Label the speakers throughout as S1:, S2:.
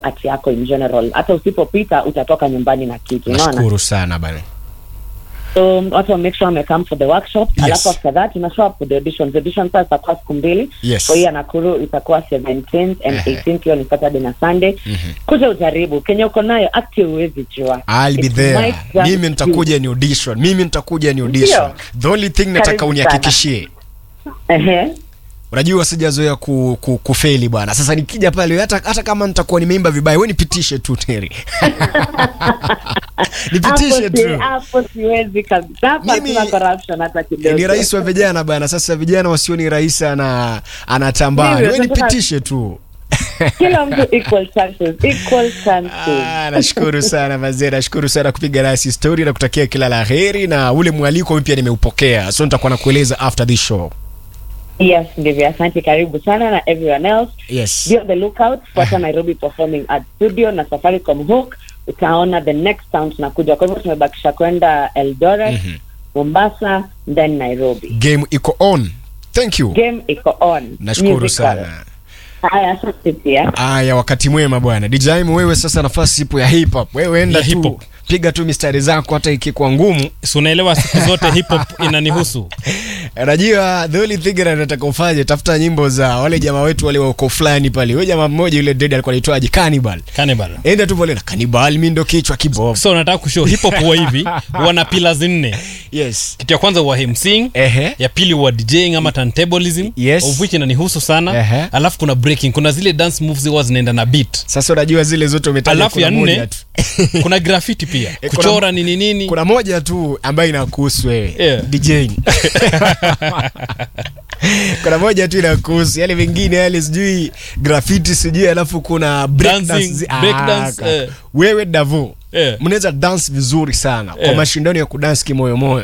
S1: ati yako in general hata usipopita utatoka nyumbani na kitu unaona
S2: nashukuru sana bana
S1: so watu wa make sure wame come for the workshop
S2: Yes.
S1: alafu after that tuna show up for the auditions audition sasa zitakuwa siku mbili
S2: Yes.
S1: kwa hiyo Nakuru itakuwa 17th and
S2: Ehe.
S1: 18th hiyo ni Saturday na Sunday kuja ujaribu Kenya uko nayo active huwezi jua
S2: I'll be
S1: It
S2: there.
S1: might just
S2: Mimi nitakuja ni audition. Mimi nitakuja ni audition.
S1: Ndio.
S2: The only thing nataka
S1: Karibu
S2: unihakikishie.
S1: ehe
S2: Unajua sijazoea ku, ku, kufeli bwana. Sasa nikija pale hata hata kama nitakuwa nimeimba vibaya, wewe nipitishe tu Terry. nipitishe
S1: Hapo si-
S2: tu.
S1: hapo siwezi kabisa hapa
S2: Mimi-
S1: hatuna corruption hata kidogo
S2: Ni rais wa vijana bwana. Sasa vijana wasioni rais ana anatambaa.
S1: Ndivyo,
S2: Wewe
S1: tunataka-
S2: nipitishe tu.
S1: kila mtu equal chances equal chances
S2: Ah, nashukuru sana mazee, nashukuru sana kupiga nasi story na kutakia kila la heri, na ule mwaliko mimi pia nimeupokea, so nitakuwa nakueleza after this show.
S1: yes ndivyo asante karibu sana na everyone else
S2: Yes.
S1: be on the lookout fuata nairobi performing art studio na safaricom hook utaona the next town tunakuja kwa hivyo tumebakisha kwenda eldoret mombasa then nairobi
S2: Game iko on. Thank you.
S1: game iko on
S2: Nashukuru
S1: Musical.
S2: sana.
S1: haya asante pia
S2: Aya, wakati mwema bwana. DJ Mo, wewe sasa nafasi ipo ya hip hop. Wewe enda
S3: Ya hip
S2: tu.
S3: hop.
S2: Piga tu mistari zako hata ikikuwa ngumu.
S3: si unaelewa siku zote hip hop inanihusu
S2: Najua the only thing that nataka ufanye tafuta nyimbo za wale jamaa wetu wale wako fulani pale. Wewe jamaa mmoja yule dead alikuwa anaitwaje? Cannibal.
S3: Cannibal.
S2: Enda tu pale na Cannibal, mimi ndo kichwa kibovu.
S3: so nataka kushow hip hop huwa hivi wana pillars nne
S2: Yes.
S3: kitu ya kwanza huwa hemsing
S2: Ehe.
S3: ya pili huwa djing ama turntablism
S2: Yes.
S3: of which inanihusu sana
S2: Ehe.
S3: alafu kuna breaking kuna zile dance moves huwa zinaenda na beat
S2: Sasa unajua zile zote umetaja
S3: alafu
S2: kuna
S3: ya
S2: moja
S3: nne
S2: tu.
S3: kuna graffiti pia
S2: Eh, kuna-
S3: kuchora nini nini
S2: Kuna moja tu ambayo inakuhusu wewe.
S3: Yeah.
S2: DJing. kuna moja tu inakuhusu. Yale mengine yale sijui graffiti sijui alafu kuna break
S3: Dancing,
S2: dance.
S3: break
S2: Ah,
S3: dance,
S2: ka-
S3: eh.
S2: Wewe Davo.
S3: Eh.
S2: Mnaweza dance vizuri sana kwa
S3: Eh.
S2: mashindano ya kudance kimoyo moyo.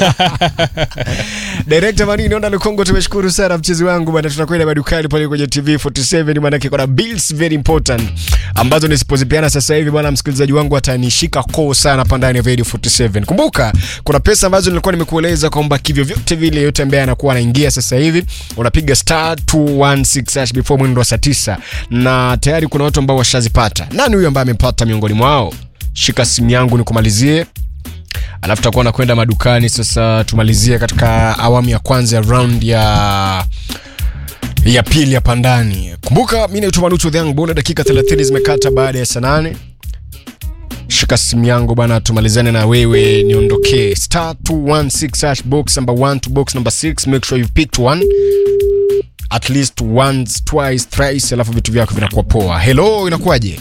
S2: Director Manini Onda Lukongo, tumeshukuru sana mchezi wangu bwana, tunakwenda madukani pale kwenye TV 47 maana kuna bills very important ambazo nisipozipeana sasa hivi bwana, msikilizaji wangu atanishika koo sana hapa ndani ya Radio 47. Kumbuka kuna pesa ambazo nilikuwa nimekueleza kwamba kivyo vyote vile yote ambaye anakuwa anaingia sasa hivi unapiga star 216 hash before mwendo wa saa 9 na tayari kuna watu ambao washazipata. Nani huyo ambaye amepata miongoni mwao? Shika simu yangu nikumalizie alafu tutakuwa nakwenda madukani sasa tumalizie katika awamu ya kwanza ya round ya ya pili hapa ndani kumbuka mi naitwa manucho the young Bull, dakika 30 zimekata baada ya saa nane shika simu yangu bana tumalizane na wewe niondokee star 216 hash box number 1 to box number 6 make sure you picked one at least once twice thrice alafu vitu vyako vinakuwa poa hello inakuwaje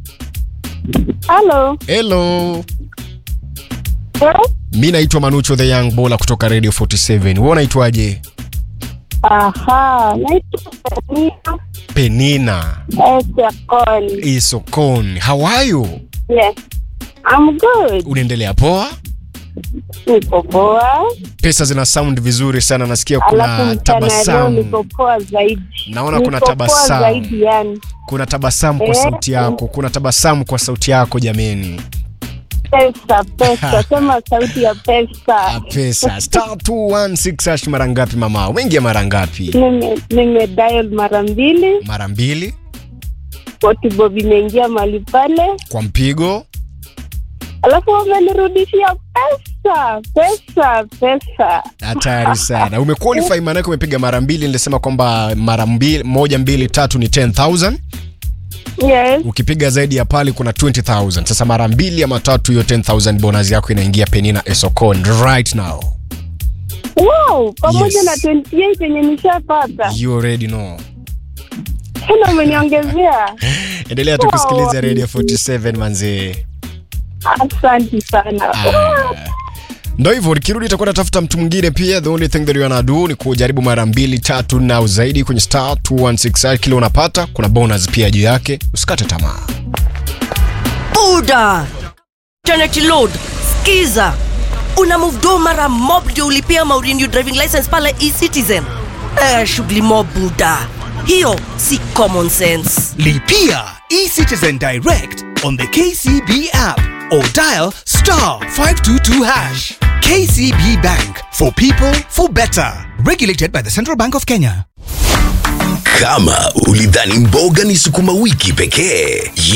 S4: Halo.
S2: hello
S4: Eh?
S2: mi naitwa manucho the young bola kutoka radio 47 wewe unaitwaje
S4: Aha, naitwa Penina
S2: penina
S4: Esekon.
S2: isokon how are you
S4: Yes. I'm good.
S2: unaendelea poa
S4: Niko poa.
S2: pesa zina sound vizuri sana nasikia
S4: Alafu
S2: kuna
S4: mchana leo
S2: tabasamu
S4: niko poa zaidi.
S2: Naona kuna
S4: Niko poa
S2: tabasamu.
S4: zaidi yani.
S2: kuna tabasamu kwa
S4: Eh.
S2: sauti yako kuna tabasamu kwa sauti yako jameni
S4: Pesa, pesa. Sema sauti ya
S2: Ah,
S4: pesa.
S2: pesa star 216 hash mara ngapi mama wengi mara ngapi
S4: Nime, nime dial mara mbili.
S2: mara mbili
S4: Bob imeingia mahali pale.
S2: kwa mpigo
S4: Alafu wamenirudishia pesa. Pesa, pesa.
S2: hatari sana umequalify maanake umepiga mara mbili nilisema kwamba mara mbili moja mbili tatu ni 10000
S4: Yes.
S2: ukipiga zaidi ya pale kuna 20000 sasa mara mbili ama tatu hiyo 10000 bonus yako inaingia penina esocon right now
S4: Wow, pamoja
S2: Yes.
S4: na 28 yenye nishapata.
S2: you already know
S4: Tena umeniongezea.
S2: endelea tu
S4: Wow.
S2: kusikiliza radio 47 manzee
S4: Asante sana.
S2: ndo hivyo nikirudi itakuwa natafuta mtu mwingine pia the only thing that you wanna do ni kujaribu mara mbili tatu na au zaidi kwenye star 216 kile unapata kuna bonus pia juu yake usikate tamaa
S5: buda Trinity Load, skiza una move do mara mob ndio ulipia maurenew driving license pale eCitizen. Eh, shughuli mob buda, hiyo si common sense.
S6: Lipia eCitizen Direct on the KCB app or dial star 522 hash. KCB Bank for people for better. Regulated by the Central Bank of Kenya.
S7: Kama ulidhani mboga ni sukuma wiki pekee,